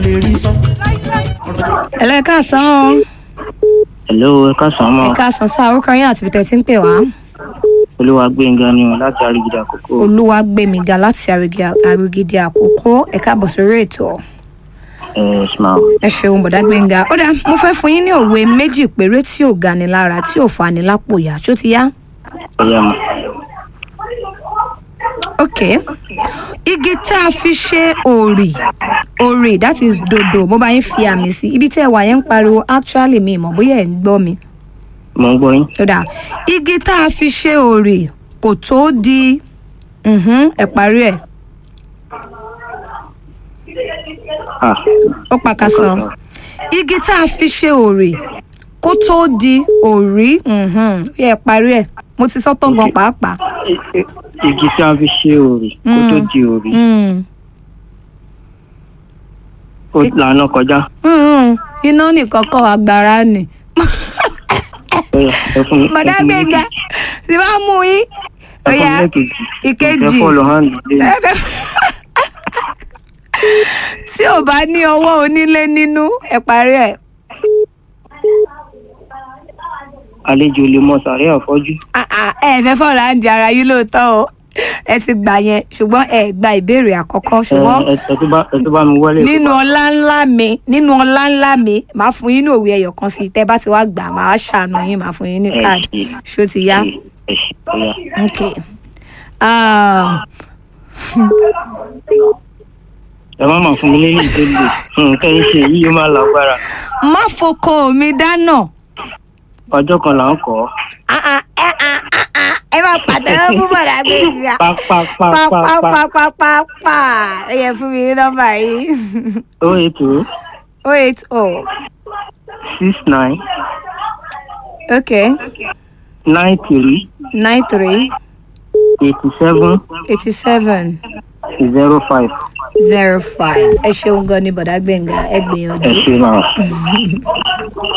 lè rí sọ. ẹ̀lọ́ ẹ káàsán o hello ẹ káàsán ẹ mọ káàsán sáà orúkọ yín àti bìtẹ̀ tí ń pè wá olúwa gbẹngà ni o láti àrígidà àkókò olúwa gbẹmíga láti àrùgidì àkókò ẹ káàbọ̀ sórí ètò ẹ smile ẹ ṣeun bọ̀dá gbẹ̀ngà ó dáa mo fẹ́ fún yín ní òwe méjì péré tí ò gani lára tí ò fani lápò yá ṣó ti yá ọyá mọ ok igi tá a fi ṣe òrì òrì that is dodo mo bá yín fi àmì sí ibi tí ẹ wà yẹn ń pariwo actually mi mọ̀ bóyá ẹ̀ ń gbọ́ mi mo ń gbọ́ yín ó dáa igi tá a fi ṣe òrì kò tó di mhm, ẹ parí ẹ̀ ah ó pàkàsọ igi tá a fi ṣe òrì kó tó di òrí mhm, ó yẹ ẹ parí ẹ̀ mo ti sọ tán gan pàápàá. i- i- igi tí a fi ṣe òrì kó tó di òrì Mm. ó lànà kọjá Mm, iná nìkan kọ́ agbára ni. ọyá ẹ fún mi bọ̀dá ẹ fún mi gbẹ̀ngà tí bá mú yín ẹ fún mi ọ̀yà lẹ́ẹ̀kejì ìkejì ẹ fọlọ hàn lé tí ò bá ní ọwọ́ onílé nínú ẹ parí ẹ̀. àlejò lè mọ sàrẹ́ àfọ́jú Ah, ah, ẹ fẹ́ fọ̀rọ̀ à ń di ara yín lóòótọ́ o ẹ ti gbà yẹn ṣùgbọ́n ẹ gba ìbéèrè àkọ́kọ́ ẹ ṣùgbọ́n ẹ ẹ tó bá ẹ tó bá mi wọlé nínú ọlá ńlá mi nínú ọlá ńlá mi màá fún yín ní òwe ẹyọ kan sí i tẹ́ bá ti wá gbà màá ṣàánú yín màá fún yín ní ẹ káàdì ṣe ṣó ti yá. ẹ ṣe ọyá ok um, ẹ má máa fún mi lélẹ̀ tó lè nǹkan ẹ ṣe yìí ó máa lágbára má foko mi dáná ọjọ́ kan là ń kọ́ Ah, ah, eh, ah, ah, ah, ẹ máa pàtẹ́wọ́ fún bọ̀dà gbèsè pápápápápá pápápápápá ẹ yẹ fún mi ní nọ́mbà yìí ó ètò oh eight oh six nine ok nine three nine three eighty seven eighty seven zero five zero five ẹ ṣeun gan ni bọ̀dá gbẹ̀ngà ẹ ẹ gbìyànjú. ṣe máa.